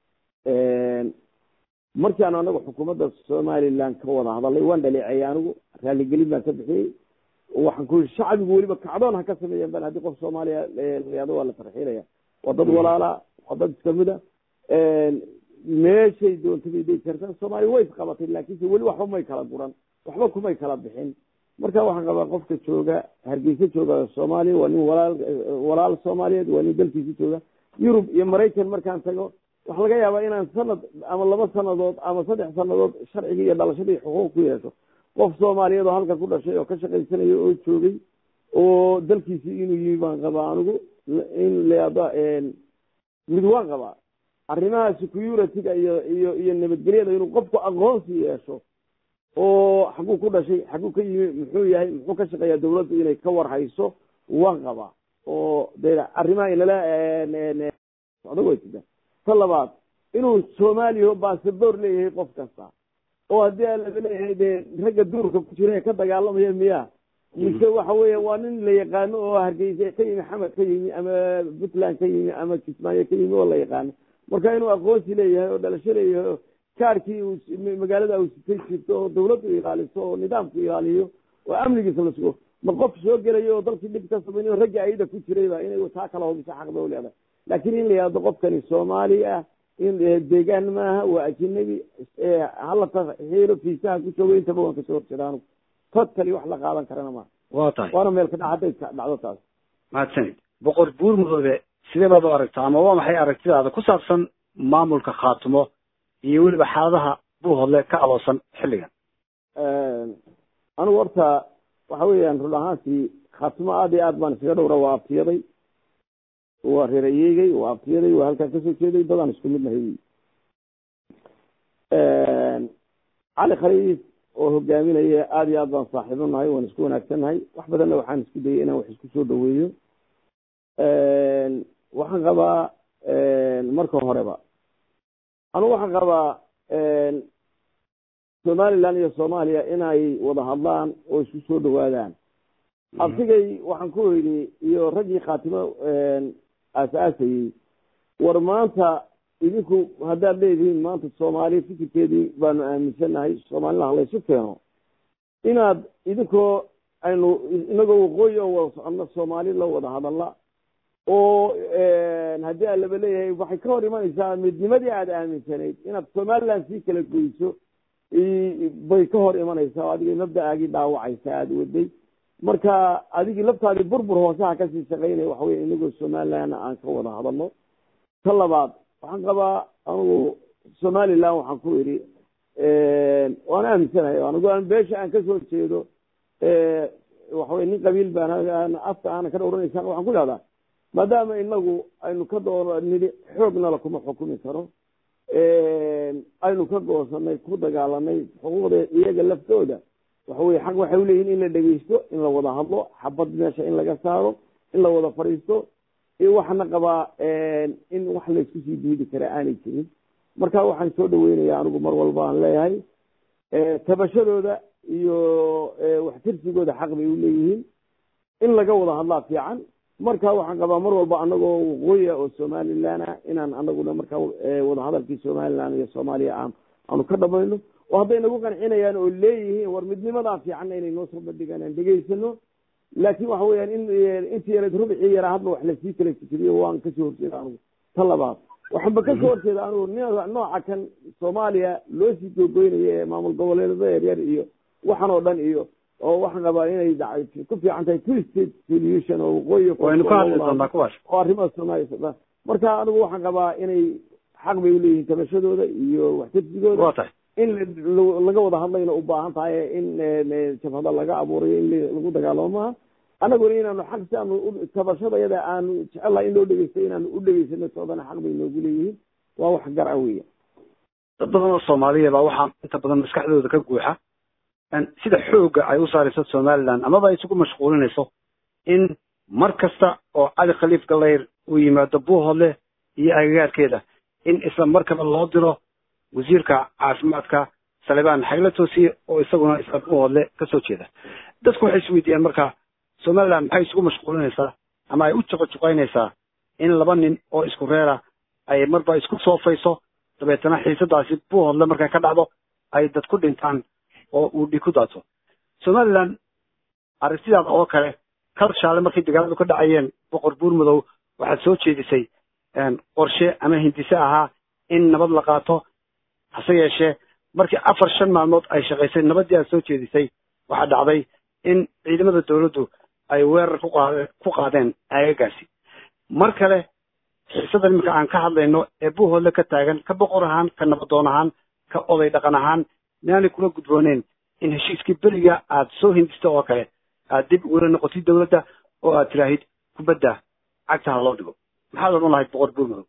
markii aanu anagu xukuumadda somaliland ka wada hadalay waan dhaleecayay anigu raaligelin baan ka bixiyey waxaan ku yii shacbigu weliba kacdoon ha ka sameeyeen ban haddii qof soomaaliya layado waa la tarxiilaya waa dad walaala waa dad iskamida meeshay doonta bay degi kartaa soomaaliya way isqabatay laakiinse weli waxba may kala guran waxba kumay kala bixin marka waxaan qabaa qofka jooga hargeysa jooga soomaaliya waa nin walaal walaal soomaaliyeed waa nin dalkiisa jooga yurub iyo maraykan markaan tago waxa laga yaabaa inaan sanad ama laba sanadood ama saddex sanadood sharcigii iyo dhalashadii xuquuq ku yeesho qof soomaaliyeed oo halka ku dhashay oo ka shaqaysanaya oo joogay oo dalkiisii inuu yimi baan qabaa anigu in leada mid waan qabaa arrimaha security-ga iyo iyo iyo nabadgelyada inuu qofku aqoonsi yeesho oo xaguu ku dhashay xaguu ka yimi muxuu yahay muxuu ka shaqeeyaa dawladdu inay ka warhayso waan qabaa oo de arrimaha inala socdo way jida ta labaad inuu soomaaliya basaboor leeyahay qof kasta oo haddii aan laga leeyahay dee ragga duurka ku jira ee ka dagaalamaya miya mise waxa weya waa nin la yaqaano oo hargeysa ka yimi xamed ka yimi ama puntland ka yimi ama kismaayo ka yimi oo la yaqaano marka inuu aqoonsi leeyahay oo dhalasho leeyahay oo kaarkii uu magaalada uu sitay jirto oo dawladdu ilaaliso oo nidaamku ilaaliyo oo amnigiisa la sugo ma qof soo gelayo oo dalkii dhib ka samaynayo ragga ayada ku jirayba inay taa kala hubiso xaqba u leedahay laakiin in la yihahdo qofkani soomaali ah in deegaan maaha waa ajinabi hala taxiilo fiisaha ku joogo intaba waan kasoo horjeeda anugu totally wax la qaadan karana maaha waa tahay waana meel ka dhac hadday dhacdo taas mahadsanid boqor buur mudoobe sidee baad u aragtaa ama waa maxay aragtidaada ku saabsan maamulka khaatumo iyo weliba xaaladaha buuhodle ka aloosan xilligan anigu horta waxa weeyaan run ahaantii khaatumo aada iyo aad baan iskaga dhowra waa abtiyaday waa reerayeegay waa abtiyaday waa halkaan kasoo jeeday dadaan isku mid nahay cali khaliif oo hogaaminaya aada iyo aad baan saaxiibo nahay waan isku wanaagsan nahay wax badanna waxaan isku dayay inaan wax isku soo dhaweeyo waxaan qabaa marka horeba anugu waxaan qabaa somaliland iyo soomaaliya inay wada hadlaan oo isku soo dhawaadaan abtigay waxaan ku idhi iyo raggii khaatimo aas-aasayey war maanta idinku haddaad leedihiin maanta soomaaliya fikirkeedii baanu aaminsannahay soomaalina halaysu keeno inaad idinkoo aynu inagoo waqooyi oo wada soconno soomaali la wada hadalla oo haddii aan laba leeyahay waxay ka hor imanaysaa midnimadii aada aaminsanayd inaad somaliland sii kala goyso bay ka hor imanaysaa oo adigay mabda-aagii dhaawacaysa aada waday marka adigii laftaadii burbur hoosaha kasii shaqaynaya waxa wey inagoo somalilandna aan ka wada hadalno ta labaad waxaan qabaa anugu somaliland waxaan ku idhi waan aaminsanahay anigu aan beesha aan kasoo jeedo waxawey nin qabiil baan afka aana ka dhowranaysa waxaan ku ihahdaa maadaama inagu aynu ka doo nidhi xoognala kuma xukumi karo aynu ka goosanay ku dagaalanay xuquuqda iyaga laftooda waxa weye xaq waxay uleeyihin in la dhegeysto in la wada hadlo xabad meesha in laga saaro in la wada fadhiisto iyo waxaana qabaa in wax laysku sii diidi kara aanay jirin marka waxaan soo dhaweynaya anigu mar walba aan leeyahay tabashadooda iyo waxtirsigooda xaq bay uleeyihiin in laga wada hadlaa fiican marka waxaan qabaa mar walba anagoo waqooyi oo somaliland ah inaan anaguna markaa wadahadalkii somaliland iyo soomaaliya aan aanu ka dhamayno oo hadday nagu qancinayaan oo leeyihiin war midnimadaa fiicanna inay noo soo bandhigaan aan dhegeysano laakiin waxa weeyaan in intii yareed rubicii yaraa hadba wax lasii kala fikiriyo waan kasoo horjeeda anugu ta labaad waxaanba kasoo horjeeda anugu nooca kan soomaaliya loo sii googoynayo ee maamul goboleedada yaryar iyo waxan oo dhan iyo oo waxaan qabaa inay ku fiican tahay two state solution oo waqooyi waynu ka hadli doonaa kuwaas oo arrimaha soomaaliya marka anigu waxaan qabaa inay xaq bay uleeyihiin tabashadooda iyo waxtarsigooda waa tahay in laga wada hadlayna u baahan tahay in jabhada laga abuurayo in lagu dagaalamo maaha anaguna inaanu xaq si aanu tabashada yada aanu jecelahay in loo dhegeysto inaanu u dhegeysano soodana xaq bay noogu leeyihiin waa wax gar a weya dad badan oo soomaaliya baa waxaa inta badan maskaxdooda ka guuxa sida xoogga ay u saarayso somaliland amaba ay isugu mashquulinayso in mar kasta oo cali khaliif galayr uu yimaado buuhoodle iyo agagaarkeeda in isla markaba loo diro wasiirka caafimaadka salibaan xagla toosiye oo isaguna isla buuhoodle kasoo jeeda dadku waxay isweydiiyaan marka somaliland maxay isugu mashquulinaysaa ama ay u juqojuqaynaysaa in laba nin oo isku reera ay marba isku soofayso dabeetana xiisadaasi buuhoodle markay ka dhacdo ay dad ku dhintaan oo uu dhig ku daato somaliland aragtidaada oo kale kalshaale markay dagaaladu ka dhacayeen boqor buurmadow waxaad soo jeedisay qorshe ama hindise ahaa in nabad la qaato hase yeeshee markii afar shan maalmood ay shaqaysay nabaddii aad soo jeedisay waxaa dhacday in ciidamada dawladdu ay weerar ku qaade ku qaadeen aagagaasi mar kale xiisadan iminka aan ka hadlayno ee buuhoodle ka taagan ka boqor ahaan ka nabadoon ahaan ka oday dhaqan ahaan miaanay kula gudbooneen in heshiiskii beriga aad soo hindista oo kale aad dib ugula noqotid dawladda oo aad tiraahid kubadda cagta ha loo dhigo maxaad odhan lahayd boqor buurmadow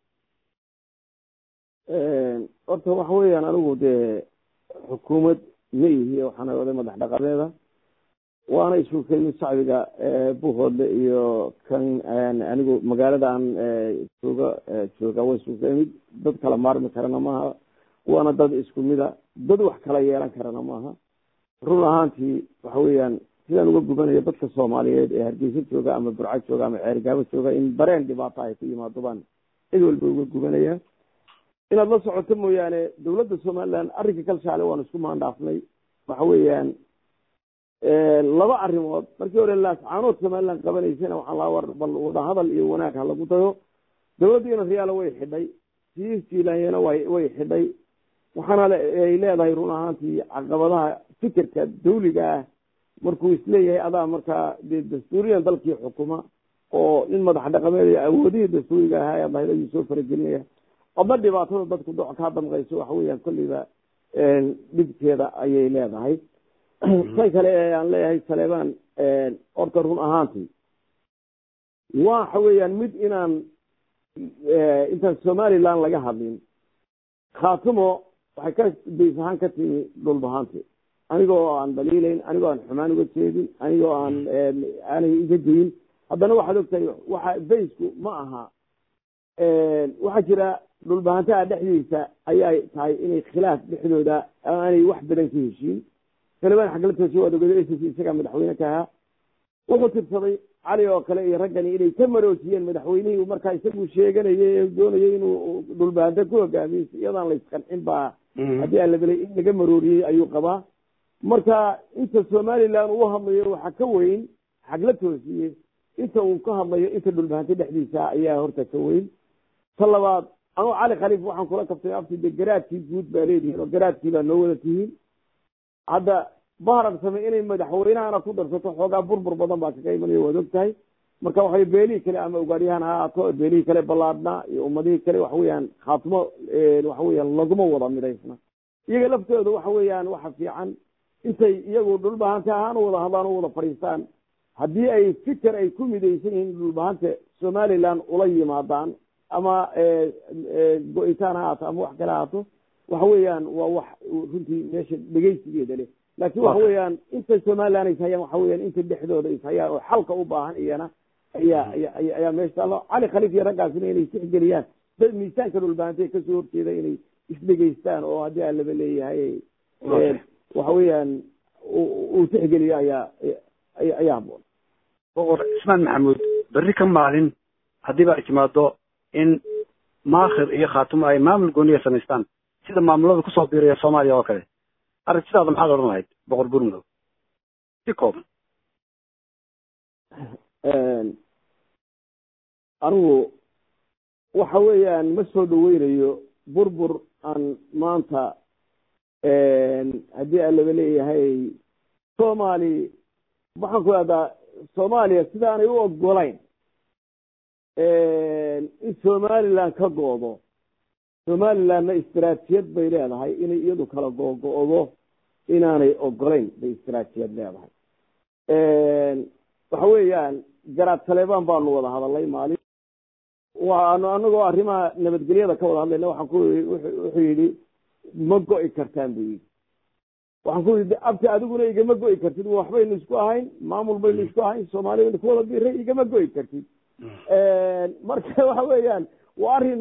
horta waxa weeyaan anigu dee xukuumad ma ihi waxaana oday madax dhaqameeda waana isu keenin shacbiga buuhoodle iyo kan anigu magaalada aan jooga jooga waa isu keenid dad kala maarmi karana maaha waana dad isku mida dad wax kala yeelan karana maaha run ahaantii waxa weeyaan sidaan uga gubanayo dadka soomaaliyeed ee hargeysa jooga ama burco jooga ama ceergaabo jooga in dareen dhibaato ay ku yimaado baan cid walba uga gubanaya inaad la socoto mooyaane dawladda somaliland arrinka kalshaale waan isku maandhaafnay waxa weeyaan laba arrimood markii hore laascaanood somaliland qabanaysana waxaan laa war bal wadahadal iyo wanaag ha lagu dayo dawladdiina riyaala way xidhay siis jiilaanyana way way xidhay waxaana ay leedahay run ahaantii caqabadaha fikirka dawliga ah markuu isleeyahay adaa markaa dee dastuuriyan dalkii xukuma oo in madax dhaqameed awoodihii dastuuriga ahaa ee lahayd ayuu soo faragelinaya adna dhibaatada dadku doc kaa damqayso waxa weeyaan kolleyba dhibkeeda ayay leedahay tan kale ee aan leeyahay saleebaan horta run ahaantii waxa weeyaan mid inaan intaan somaliland laga hadlin khaatumo waxay ka bays ahaan ka timi dhulbahaanti anigoo aan daliilayn anigoo aan xumaan uga jeedin anigoo aan aanay iga dayin haddana waxaad ogtahay waxa baysku ma aha waxaa jira dhulbahantaha dhexdiisa ayay tahay inay khilaaf dhexdooda aanay wax badan ka heshiin salibaan xaglatoosi waad ogada s isagaa madaxweyne ka ahaa wuxuu tirsaday cali oo kale iyo raggani inay ka maroojiyeen madaxweynihii markaa isagu sheeganayay ee doonayay inuu dhulbahanta ku hogaamiyo iyadaan laysqancin baa haddii aan ladelay in laga marooriyey ayuu qabaa marka inta somaliland uu hadlayo waxaa ka weyn xagla toosiye inta uu ka hadlayo inta dhulbahanta dhexdiisa ayaa horta ka weyn ta labaad anuu cali khaliif waxaan kula kabtay abti de garaadkii guud baa leedihiin oo garaadkii baa noo wada tihiin hadda baharan same inay madaxweynahana ku darsato xoogaa burbur badan baa kaga imanaya waad og tahay marka waxay beelihii kale ama ugaadyahan ha ahaato beelihii kale ballaadna iyo ummadihii kale waxa weeyaan khaatimo waxa weeyaan laguma wada midaysna iyaga laftooda waxa weeyaan waxa fiican intay iyagu dhulbahante ahaan u wada hadlaan u wada fadhiistaan haddii ay fikir ay ku midaysan yihiin dhulbahante somaliland ula yimaadaan ama go-itaan ha ahaato ama wax kale ahaato waxa weeyaan waa wax runtii meesha dhegeysigeeda leh laakiin waxa weeyaan inta somaliland is hayaan waxa weeyaan inta dhexdooda is hayaan oo xalka u baahan iyana ayaa aya ayaa meesha taalo cali khaliif iyo raggaasina inay tixgeliyaan dad miisaanka dhulbahantee kasoo horjeeda inay isdhegeystaan oo haddii aan laba leeyahay waxa weeyaan uu tixgeliyo ayaa ayaa haboon boqor cismaan maxamuud berri ka maalin haddii ba ay timaado in maakhir iyo khaatumo ay maamul gooniya samaystaan sida maamulada kusoo biiraya soomaaliya oo kale aragtidaada maxaad odhan lahayd boqor burmadow si kooban anigu waxa weeyaan ma soo dhaweynayo burbur aan maanta haddii aan laba leeyahay soomaali waxaan ku ihahdaa soomaaliya sidaanay u ogolayn in somaliland ka goodo somalilandna istaraatijiyad bay leedahay inay iyadu kala googo-do inaanay ogolayn bay istaraatijiyad leedahay waxa weeyaan garaad taleban baanu wada hadalay maalin waanu anagoo arrimaha nabadgelyada ka wada hadlayna waxaan ku wuxuu yidhi ma go-i kartaan buu yidhi waxaan ku yidhi abti adiguna igama go-i kartid waxbaynu isku ahayn maamul baynu isku ahayn soomaali baynu ku wada biray igama go-i kartid marka waxa weeyaan waa arrin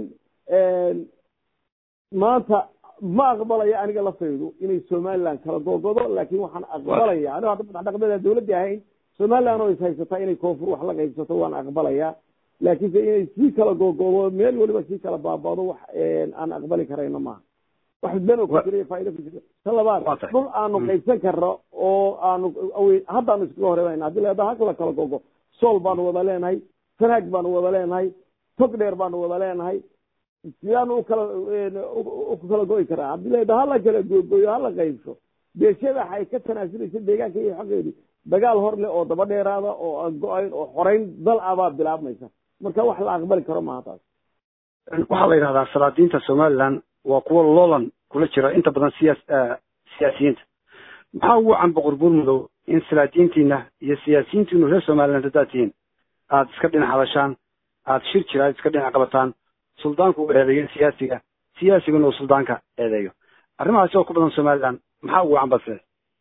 maanta ma aqbalaya aniga lafaydu inay somaliland kala googodo laakin waxaan aqbalaya anigo hadda madaxdhaqameeda dawladda ahayn somaliland oo is haysataa inay koonfur wax la qaybsato waan aqbalaya laakiinse inay sii kala googodo meel waliba sii kala baabado wax aan aqbali karayno maaha wax beno ku jira faaida ku jira ta labaad dhul aanu qaybsan karno oo aanu haddaanu iskaga horeynayna hadii leedaha hakala kala gogo sool baanu wada leenahay sanaag baanu wada leenahay tog dheer baanu wada leenahay sidaanu ukala ku kala go'i karaa haddii leedaha hala kala googoyo hala qaybso beeshada ay ka tanaasulaysa deegaanka iyo xaqeedi dagaal hor leh oo daba dheeraada oo aan go-ayn oo xoreyn dal abaa bilaabmaysa marka wax la aqbali karo maaha taas waxaa la yidhahdaa salaadiinta somaliland waa kuwa loolan kula jira inta badan siyaas siyaasiyiinta maxaa ugu can boqor buurmudow in salaadiintiina iyo siyaasiyiintiinu reer somaliland haddaad tihiin aada iska dhinac hadashaan aada shir jira iska dhinac qabataan suldaanku uu eedeeyo siyaasiga siyaasiguna uu suldaanka eedeeyo arrimahaasi oo ku badan somaliland maxaa ugu can badse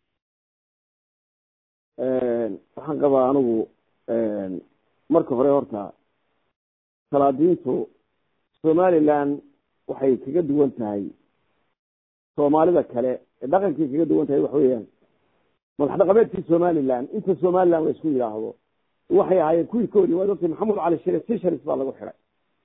waxaan qabaa anigu marka hore horta salaadiintu somaliland waxay kaga duwan tahay soomaalida kale ee dhaqankay kaga duwan tahay waxa weeyaan madax dhaqameedkii somaliland inta somaliland la isku yidhaahdo waxay ahaayeen kuwii ka horiy waa dadkii maxamed cali shire sesharis baa lagu xiray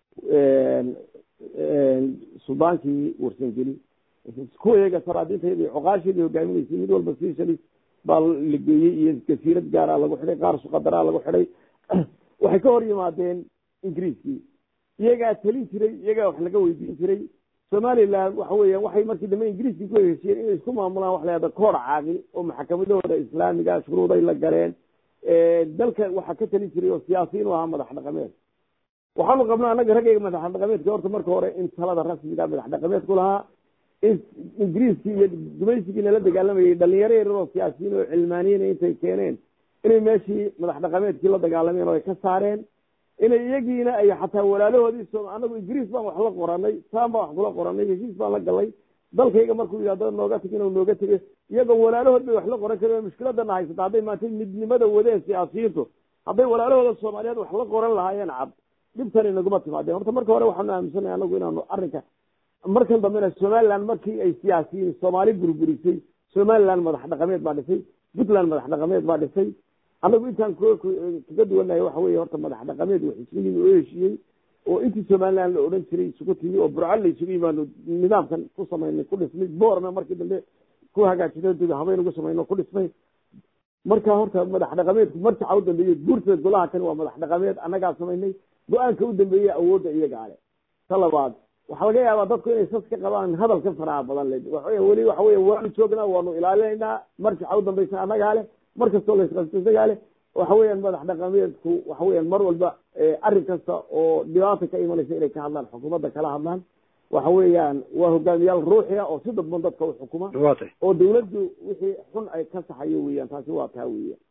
suldaankii warsangeli kuwa iyaga salaadiintayda iyo coqaasheedii hogaaminaysay mid walba sesharis baa la geeyey iyo jasiirad gaara lagu xidhay qaar suqadaraa lagu xidhay waxay ka hor yimaadeen ingiriiskii iyagaa telin jiray iyagaa wax laga weydiin jiray somaliland waxa weeyaan waxay markii dambe ingiriiskii ku heshiyeen inay isku maamulaan wax lahahda koor caaqil oo maxakamadahooda islaamiga shuruuday la galeen dalka waxaa ka telin jiray oo siyaasiyiin u ahaa madax dhaqameed waxaanu qabnaa annaga raggayga madax dhaqameedka horta marka hore in talada rasmiga madax dhaqameedku lahaa in ingiriiskii iyo gumaysigii nala dagaalamayay dhalinyaro yaryar oo siyaasiyiin oo cilmaaniyiin intay keeneen inay meeshii madax dhaqameedkii la dagaalameen oo ay ka saareen inay iyagiina ay xataa walaalahoodii so anagu ingiriis baan wax la qoranay saan baan wax kula qoranay heshiis baan la galay dalkayga markuu yidhahdo nooga tag inuu nooga tegay iyagoo walaalahood bay wax la qoran kareen mushkiladana haysata hadday maanta midnimada wadeen siyaasiyiintu hadday walaalahooda soomaaliyeed wax la qoran lahaayeen cad dhibtan inaguma timaadeen horta marka hore waxaanu aaminsanay anagu inaanu arrinka markan dambena somaliland markii ay siyaasiyiin soomaali burburisay somaliland madax dhaqameed baa dhisay puntland madax dhaqameed baa dhisay anagu intaan kaga duwanahay waxa weye horta madax dhaqameed wax isugu yimi oo heshiiyey oo intii somaliland la odhan jiray isugu timi oo burcal la isugu yimaano nidaamkan ku samaynay ku dhisnay boorna markii dambe ku hagaajinay habeyn ugu samayno ku dhisnay marka horta madax dhaqameedku marjaca u dambeeyey guurtada golaha kani waa madax dhaqameed annagaa samaynay go-aanka u dambeeyey awoodda iyaga ale ta labaad waxaa laga yaabaa dadku inay sas ka qabaan hadalka faraha badan le waxaweya weli waxa weya waanu joognaa waanu ilaalinaynaa marjaca u dambaysa annagaa leh mar kastoo laysqabto isagaa leh waxa weeyaan madax dhaqameedku waxa weeyaan mar walba arrin kasta oo dhibaata ka imanaysa inay ka hadlaan xukuumadda kala hadlaan waxa weeyaan waa hogaamiyaal ruuxia oo si dadban dadka u xukuma oo dawladdu wixii xun ay ka saxayo weeyaan taasi waa taa weeyaan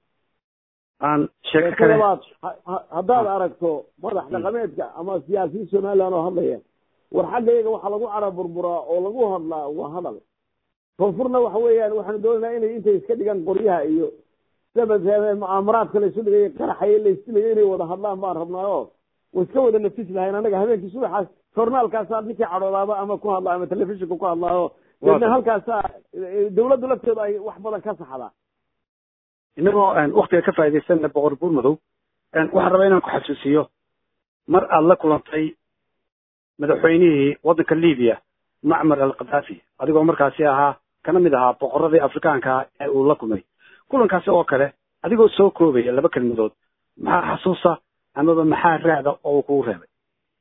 aan sheeko kale labaad haddaad aragto madax dhaqameedka ama siyaasiyiin somaliland oo hadlaya war xagga iyaga waxaa lagu cara burburaa oo lagu hadlaa waa hadal koonfurna waxa weeyaan waxaanu doonaynaa inay intay iska dhigaan qoryaha iyo mucaamaraadka laysu dhigay qaraxay laysilayo inay wada hadlaan baan rabnaayo way iska wada nafis lahayn annaga habeenkii subaxaas journaalkaasaa ninkii cadhoodaaba ama ku hadla ama telefishinka ku hadlaayo deedna halkaasaa dawladdu lafteedu ay wax badan ka saxdaa inagoo waktiga ka faa'idaysana boqor buurmadow waxaan rabaa inaan ku xasuusiyo mar aad la kulantay madaxweynihii waddanka libiya macmar al khadaafi adigoo markaasi ahaa kana mid ahaa boqoradii afrikaanka ee uu la kulmay kulankaasi oo kale adigoo soo koobaya laba kelmadood maxaa xasuusa amaba maxaa raacda oo uu kugu reebay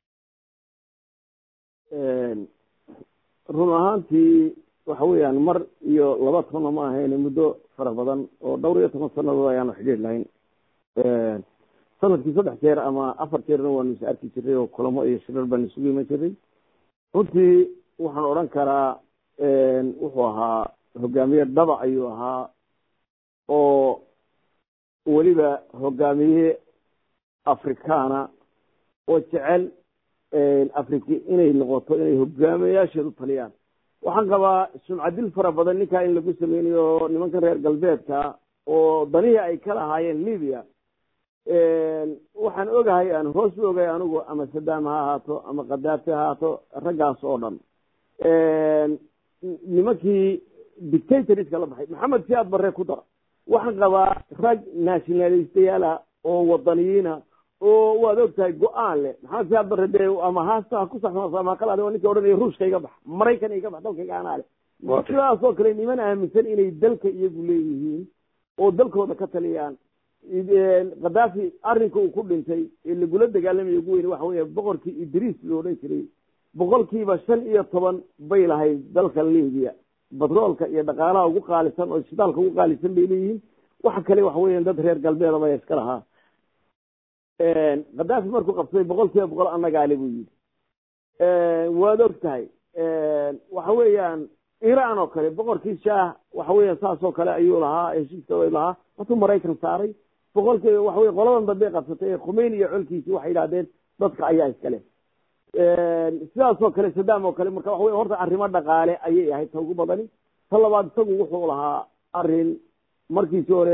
run ahaantii waxa weeyaan mar iyo laba tonna ma ahayn muddo fara badan oo dhowr iyo toban sanadood ayaanu xidhiir lahayn sanadkii saddex jeer ama afar jeerna waanu is arki jiray oo kulamo iyo shirar baanu isugu iman jiray runtii waxaan odhan karaa wuxuu ahaa hogaamiye dhaba ayuu ahaa oo weliba hogaamiye afrikaana oo jecel afriki inay noqoto inay hogaamiyayaasheedu taliyaan waxaan qabaa sumcadil fara badan ninkaa in lagu sameynayo nimankan reer galbeedka oo danihii ay ka lahaayeen libya waxaan ogahay aan hoos u ogahay anigu ama sadaam ha ahaato ama khadaafi ha ahaato raggaas oo dhan nimankii dictatorska la baxay maxamed siyaad barre ku dara waxaan qabaa rag nationalistayaala oo wadaniyiina oo waad ogtahay go-aan leh maxamed siyaad barre dee ama haasta ha ku saxsanaaso ama hakalaade waa ninkii odhanaya ruushka iga bax maraykan iga bax dalkayga anaa leh sidaasoo kale niman aaminsan inay dalka iyagu leeyihiin oo dalkooda ka taliyaan khadaafi arrinka uu ku dhintay ee lagula dagaalamaya ugu weyne waxa weya boqorkii idriis loo odhan jiray boqolkiiba shan iyo toban bay lahayd dalka libiya batroolka iyo dhaqaalaha ugu qaalisan oo shidaalka ugu qaalisan bay leeyihiin waxa kale waxa weyan dad reer galbeeda baya iska lahaa khadaafi markuu qabsaday boqol kiiba boqol annagaale buu yidhi waad og tahay waxa weeyaan iran oo kale boqorkii shaah waxa weeyaan saas oo kale ayuu lahaa heshiiska lahaa watuu maraykan saaray boqolkiiba waxa wey qoladan dambe qabsatay ee khumeyn iyo colkiisii waxay yidhahdeen dadka ayaa iskale sidaas oo kale sadaam oo kale marka waxa wey horta arrimo dhaqaale ayay ahayd ta ugu badani ta labaad isagu wuxuu lahaa arrin markiisi hore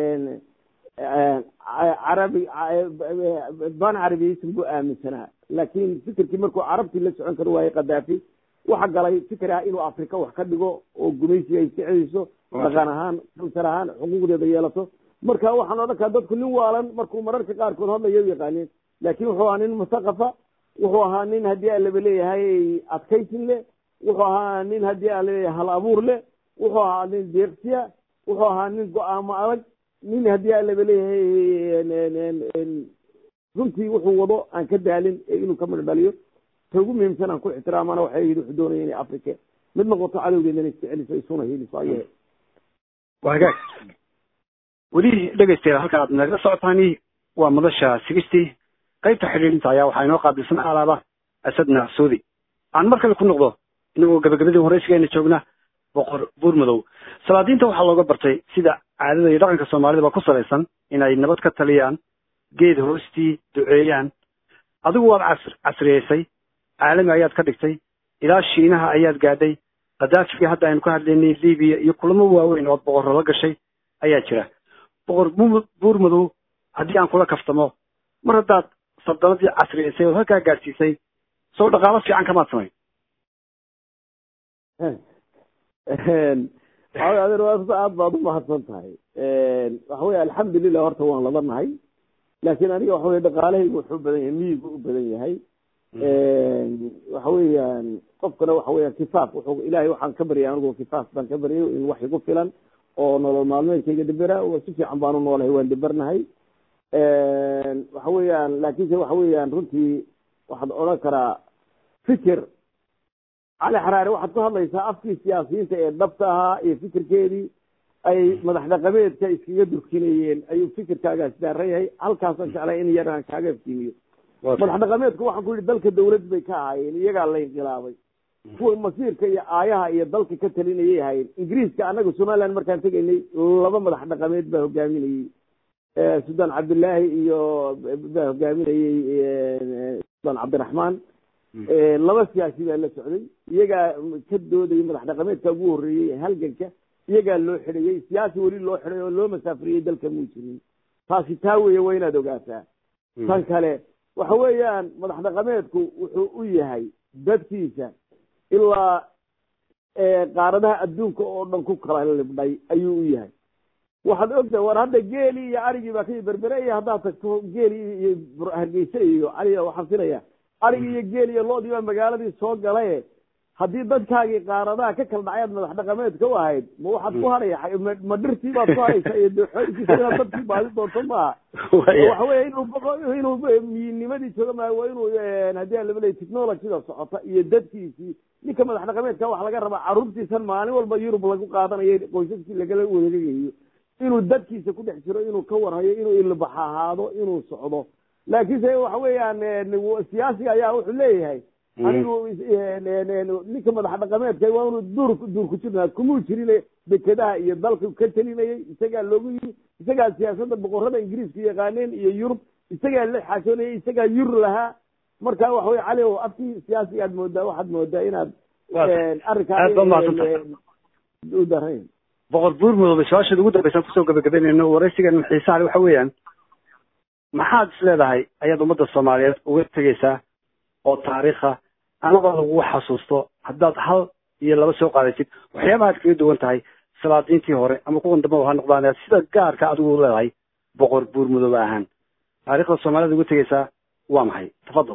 carabi ban carabiyeysan buu aaminsanaa laakiin fikirkii markuu carabtii la socon kari waayey khadaafi waxa galay fikir ah inuu afrika wax ka dhigo oo gumaysiga ay sicdiiso dhaqan ahaan kalsar ahaan xuquuqdeeda yeelato marka waxaan odhan karaa dadku nin waalan markuu mararka qaarkood hadlaya u yaqaaneen laakiin wuxuu ahaa nin musaqafa wuxuu ahaa nin haddii alaba leeyahay adkaysin leh wuxuu ahaa nin haddii alaleeyahay hal abuur leh wuxuu ahaa nin deeqsiya wuxuu ahaa nin go-aamo adag nin haddii alaba leeyahay runtii wuxuu wado aan ka daalin ee inuu ka midho dhaliyo ta ugu muhiimsan aan ku ixtiraamana waxay yidhi wuxuu doonaya inay afrika mid noqoto cadowgeedana iska celiso isuna heliso ayay waa hagaag weli dhegaystayaal halka aad nagala socotaani waa madasha sigistii qaybta xidhiidhinta ayaa waxaa inoo qaabilsan alaaba asadna suudi aan mar kale ku noqdo inagoo gabagabadii horeysigeena joogna boqor buurmadow salaadiinta waxaa looga bartay sida caadada iyo dhaqanka soomaalida ba ku salaysan inay nabad ka taliyaan geed hoostii duceeyaan adigu waad casr casriyeysay caalami ayaad ka dhigtay ilaa shiinaha ayaad gaadhay khadaafigii hadda aynu ka hadlaynay libiya iyo kulamo waaweyn ood boqorro la gashay ayaa jira boqor buurmadow haddii aan kula kaftamo mar haddaad saldanadii casriyeysay oo halkaa gaadhsiisay soo dhaqaalo fiican kamaad samayn adeer aad baad umahadsan tahay waxa wey alxamdulilah horta waan laba nahay laakiin aniga waxa wey dhaqaalahaygu wuxuu badan yahay miyigu u badan yahay waxa weeyaan qofkana waxa weya kifaaf wuxuu ilahay waxaan ka baryay anigu kifaaf baan ka baryay in wax igu filan oo nolol maalmeedkayga dhibera si fiican baan u noolahay waan dhibernahay waxa weeyaan laakiinse waxa weeyaan runtii waxaad odhan karaa fikir cali xaraare waxaad ku hadlaysaa afkii siyaasiyiinta ee dhabta ahaa iyo fikirkeedii ay madax dhaqameedka iskaga durkinayeen ayuu fikirkaagaas daaran yahay halkaasaan jeclay in yar aan kaaga iftiimiyo madax dhaqameedku waxaan ku yihi dalka dawlad bay ka ahaayeen iyagaa la inqilaabay kuwa masiirka iyo aayaha iyo dalka ka talinayay ahaayeen ingiriiska annaga somaliland markaan tegaynay laba madax dhaqameed baa hogaaminayey sudan cabdillaahi iyo baa hogaaminayey sudan cabdiraxmaan laba siyaasi baa la socday iyagaa ka doodayay madax dhaqameedka ugu horreeyey halganka iyagaa loo xidhayey siyaasi weli loo xidhay oo loo masaafriyey dalka muu jirin taasi taa weeye waa inaad ogaataa tan kale waxa weeyaan madax dhaqameedku wuxuu u yahay dadkiisa ilaa qaaradaha adduunka oo dhan ku kala libdhay ayuu u yahay waxaad ogtahay war hadda geeli iyo arigii baa ka berbere iyo haddaad tagto geeli iyo hargeyse iyo cali waxaan filaya arigi iyo geel iyo loodii baa magaaladii soo galaye haddii dadkaagii qaaradaha ka kala dhacay aad madax dhaqameedka u ahayd ma waxaad ku hadhaya ma dhirtii baad ku hadhaysa iyo dooxooyinkiisa inaad dadkii baadi doonto maaha waxa weeye inuu boqo inuu miyinimadii jooga maayo waa inuu haddii aan laba leey technologyda socota iyo dadkiisii ninka madax dhaqameedka waxa laga rabaa carruurtiisan maalin walba yurub lagu qaadanayo qoysaskii lagala wareegayo inuu dadkiisa ku dhex jiro inuu ka warhayo inuu ilbax ahaado inuu socdo laakiinse waxa weeyaan siyaasiga ayaa wuxuu leeyahay anigu ninka madax dhaqameedka waa inuu duur duur ku jirnaa kumuu jirin dekedaha iyo dalka ka telinayay isagaa loogu yimi isagaa siyaasadda boqorada ingiriiska yaqaaneen iyo yurub isagaa la xaasoonayay isagaa yur lahaa marka waxa weye cali o afkii siyaasiga aad moodaa waxaad moodaa inaad arrinkaa u darayn boqor buur mudoobe su-aasheeda ugu dambaysan kusoo gabagabeynayno waraysigan xiisaha le waxa weeyaan maxaad is leedahay ayaad ummadda soomaaliyeed uga tegeysaa oo taariikha amaba lagu xasuusto haddaad hal iyo laba soo qaadatid waxyaabaha ad kaga duwan tahay salaadiintii hore ama kuwan dambaba ha noqdaan sida gaarka adigu leedahay boqor buur mudoobe ahaan taariikhda soomaaliyed uga tegeysaa waa maxay tafadal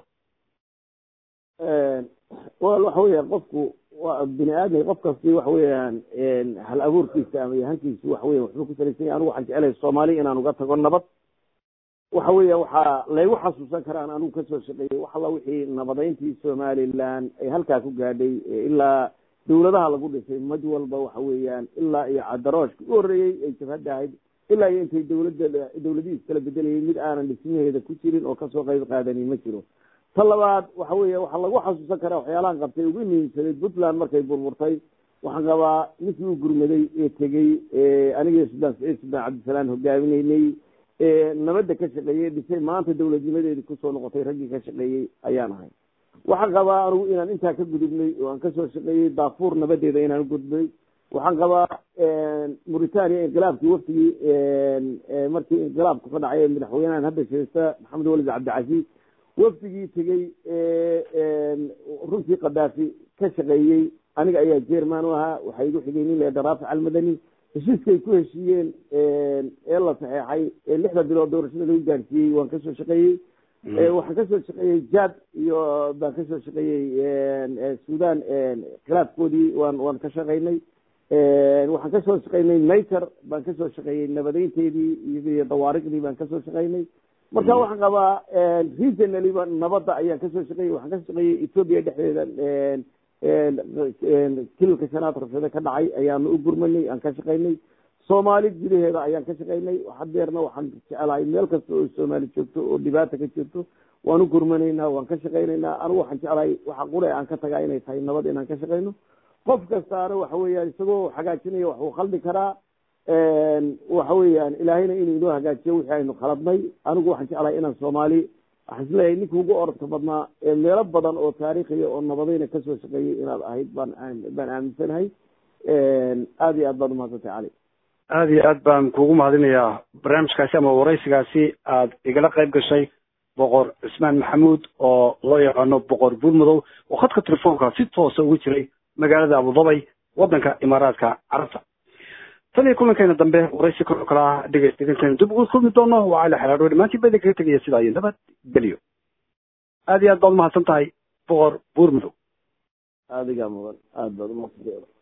wal waxa weeyaan qofku waa bini aadmi qof kasti waxa weeyaan hal abuurkiisa ama yahankiisu waxa weya waxbuu ku salaysan yahay anigu waxaan jecelahay soomaali inaan uga tago nabad waxa weeya waxaa laygu xasuusan karaan anigu kasoo shaqeeyey wax alla wixii nabadeyntii somaliland ay halkaa ku gaadhay ilaa dawladaha lagu dhisay mid walba waxa weeyaan ilaa iyo cadarooshka u horreeyey ay jabhadda ahayd ilaa iyo intay dawladda dawladihiis kala bedelayay mid aanan dhismaheeda ku jirin oo kasoo qayb qaadani ma jiro ta labaad waxa weeya waxaa lagu xasuusan karaa waxyaalahan qabtay ugu muhiimsaday puntland markay burburtay waxaan qabaa ninkii u gurmaday ee tegey anigii suldaan saciid suldaan cabdisalaam hogaaminaynay nabadda ka shaqeeyey dhisay maanta dawladnimadeedii kusoo noqotay raggii ka shaqeeyey ayaan ahay waxaan qabaa anigu inaan intaa ka gudubnay oo aan kasoo shaqeeyey daafuur nabadeeda inaan ugudbay waxaan qabaa mauritania inqilaabkii waftigii markii inqilaabku ka dhacay madaxweynahan hadda sheesta maxamed walid cabdicasiis wafdigii tegey runtii kadaafi ka shaqeeyey aniga ayaa jerman u ahaa waxaa igu xigay nin leeda raafic almadani heshiiskay ku heshiiyeen ee la saxeexay ee lixda bilood doorashada lagu gaarsiiyey waan kasoo shaqeeyey waxaan kasoo shaqeeyey jad iyo baan kasoo shaqeeyey sudan khilaafkoodii waan waan ka shaqeynay waxaan kasoo shaqeynay nature baan kasoo shaqeeyey nabadeynteedii iyo dawaariqdii baan kasoo shaqeynay marka waxaan qabaa regionaliba nabadda ayaan kasoo shaqeeyey waxaan kasoo shaqeeyey ethoopia dhexdeeda kililka shanaad rabshado ka dhacay ayaanu u gurmanay aan ka shaqeynay soomaali gudaheeda ayaan ka shaqeynay hadeerna waxaan jecelahay meel kasta oo soomaali joogto oo dhibaata ka jirto waan u gurmanaynaa waan ka shaqeynaynaa anigu waxaan jecelahay waxa qure aan ka tagaa inay tahay nabad inaan ka shaqeyno qof kastaana waxa weeyaan isagoo hagaajinaya wax uu khaldi karaa waxa weeyaan ilaahayna inuu inoo hagaajiyo wixii aynu khaladnay anigu waxaan jeclahay inaan soomaali waxaan isleeyahay ninka ugu orodka badnaa ee meelo badan oo taariikhiya oo nabadayna kasoo shaqeeyay inaad ahayd baan baan aaminsanahay aada iyo aad baad umahadsantay cali aada iyo aad baan kuugu mahadinayaa barnaamijkaasi ama waraysigaasi aad igala qayb gashay boqor cismaan maxamuud oo loo yaqaano boqor buurmadow oo khadka telefoonka si toosa ugu jiray magaalada abudabay waddanka imaaraadka carabta tan iyo kulankeena dambe waraysi kor kala ah dhegeystaintaynu dib ugu kulmi doono waa cali xalaadho dhammaantiin ba idin kaga tegaya sidaa iyo nabad geliyo aada iyo aad baad umahadsan tahay boqor buurmadow adigaa mudan aada baad umahadsantahay